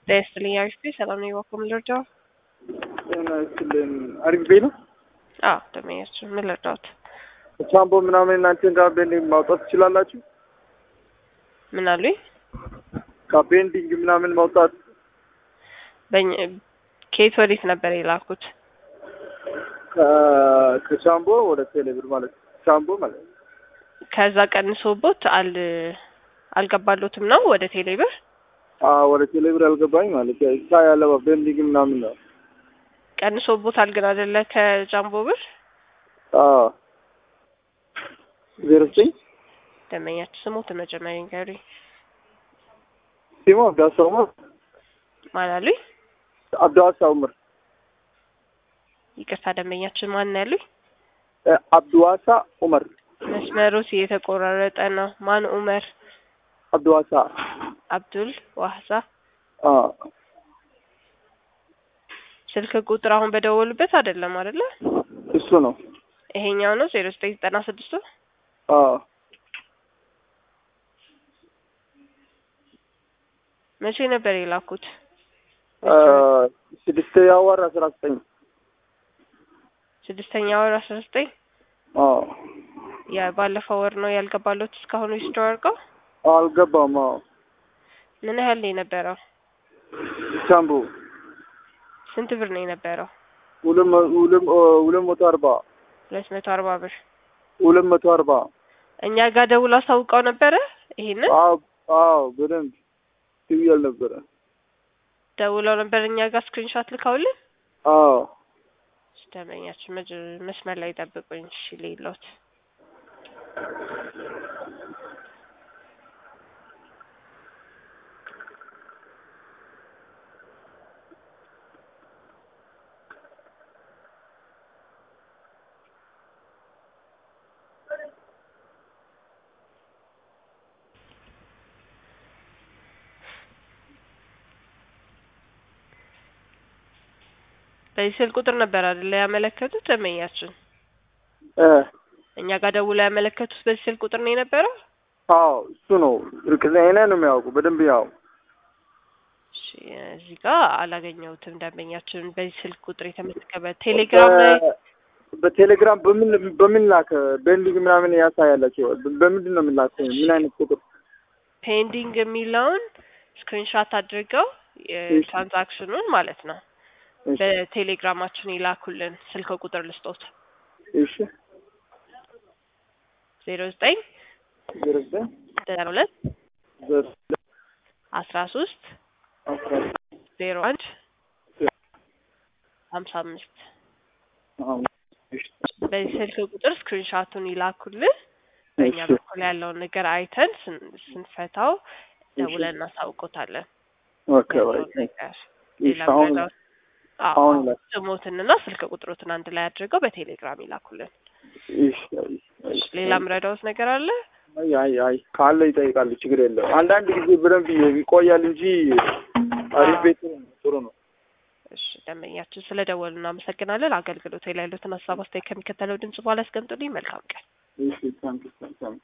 ጤና ይስጥልኝ አሪፍ ቤት ሰላም ነው የዋኮ ምን ልርዳው? ጤና ይስጥልኝ አሪፍ ቤት ነው። አዎ ደመኛችን ምን ልርዳዎት? ቻምቦ ምናምን እናንተን ጋር ቤንዲንግ ማውጣት ትችላላችሁ? ምን አሉኝ? ከቤንዲንግ ምናምን ማውጣት በእኛ- ከየት ወዴት ነበር የላኩት? ከ- ከቻምቦ ወደ ቴሌብር ማለት ነው። ቻምቦ ማለት ነው። ከዛ ቀንሶቦት አል አልገባሎትም ነው ወደ ቴሌብር አዎ ወደ ቴሌብር አልገባኝ ማለት ነው። እሳ ያለው ቤንዲንግ ምናምን ነው። ቀንሶቦታል ግን አይደለ ከጃምቦ ብር አዎ ዜሮ ዘጠኝ ደመኛችን ስሞት መጀመሪያ ንገሩኝ። ሲሞ አብዳሳ ኡመር ማን አሉኝ? አብዳሳ ኡመር ይቅርታ ደንበኛችን ማን ነው ያሉኝ? እ፣ አብዱዋሳ ኡመር መስመሮት እየተቆራረጠ ነው። ማን ኡመር? አብዱዋሳ አብዱል ዋህሳ አዎ ስልክ ቁጥር አሁን በደወሉበት አይደለም አይደለ? እሱ ነው። ይሄኛው ነው ዜሮ ዘጠኝ ዘጠና ስድስቱ አዎ መቼ ነበር የላኩት? እ፣ ስድስተኛ ወር አስራ ዘጠኝ ስድስተኛ ወር አስራ ዘጠኝ አዎ የባለፈው ወር ነው ያልገባሎት እስካሁን ዊዝድሮ አድርገው አልገባም። አዎ ምን ያህል ነው የነበረው? ቻምቦ ስንት ብር ነው የነበረው? ሁለት መ- ሁለት እ፣ ሁለት መቶ አርባ ሁለት መቶ አርባ ብር ሁለት መቶ አርባ እኛ ጋር ደውሎ አሳውቀው ነበረ። ይሄንን አዎ አዎ በደንብ ትብያል ነበረ። ደውለው ነበር እኛ ጋር ስክሪንሾት ልከውልን። አዎ ደንበኛችን መጅ- መስመር ላይ ጠብቁኝ። እሺ ሌሎት በዚህ ስልክ ቁጥር ነበር አይደለ ያመለከቱት ደንበኛችን እ እኛ ጋር ደውለው ያመለከቱት በዚህ ስልክ ቁጥር ነው የነበረው። አዎ እሱ ነው እርግጠኛ ነው የሚያውቁ በደንብ ያው እሺ እዚህ ጋር አላገኘሁትም። ደንበኛችን በዚህ ስልክ ቁጥር የተመዘገበ ቴሌግራም ላይ በ- በቴሌግራም በምን በምን ላከ ቤንዲንግ ምናምን ያሳያላቸው በምንድን ነው የምላከው? ምን አይነት ቁጥር? ፔንዲንግ የሚለውን ስክሪንሻት አድርገው የትራንዛክሽኑን ማለት ነው እሺ በቴሌግራማችን ይላኩልን። ስልክ ቁጥር ልስጦት እሺ ዜሮ ዘጠኝ ዜሮ ዘጠኝ ዘጠና ሁለት ዜሮ አስራ ሶስት አስራ ዜሮ አንድ ሀምሳ አምስት አዎ እሺ በዚህ ስልክ ቁጥር ስክሪንሻቱን ይላኩልን። በእኛ እሺ በኩል ያለውን ነገር አይተን ስን- ስንፈታው ደውለን እናሳውቆታለን። ኦኬ ያለውን ኦኬ ነገር ሌላ እሺ አሁን ምረዳው አዎ አሁን አዎ። ይላክ ስሞትንና ስልክ ቁጥሮትን አንድ ላይ አድርገው በቴሌግራም ይላኩልን። እሺ አይ አይ ሌላ ምረዳውት ነገር አለ? አይ አይ አይ ካለ ይጠይቃሉ ችግር የለም። አንዳንድ ጊዜ በደንብ ይቆያል እንጂ አሪፍ ቤት ነው፣ ጥሩ ነው። እሺ ደንበኛችን ስለ ደወሉ እናመሰግናለን። አገልግሎት ላይ ያሉትን ሀሳብ አስተያየት ከሚከተለው ድምጽ በኋላ ያስቀምጡልኝ። መልካም ቀን። እሺ ታንክ ዩ ታንክ ዩ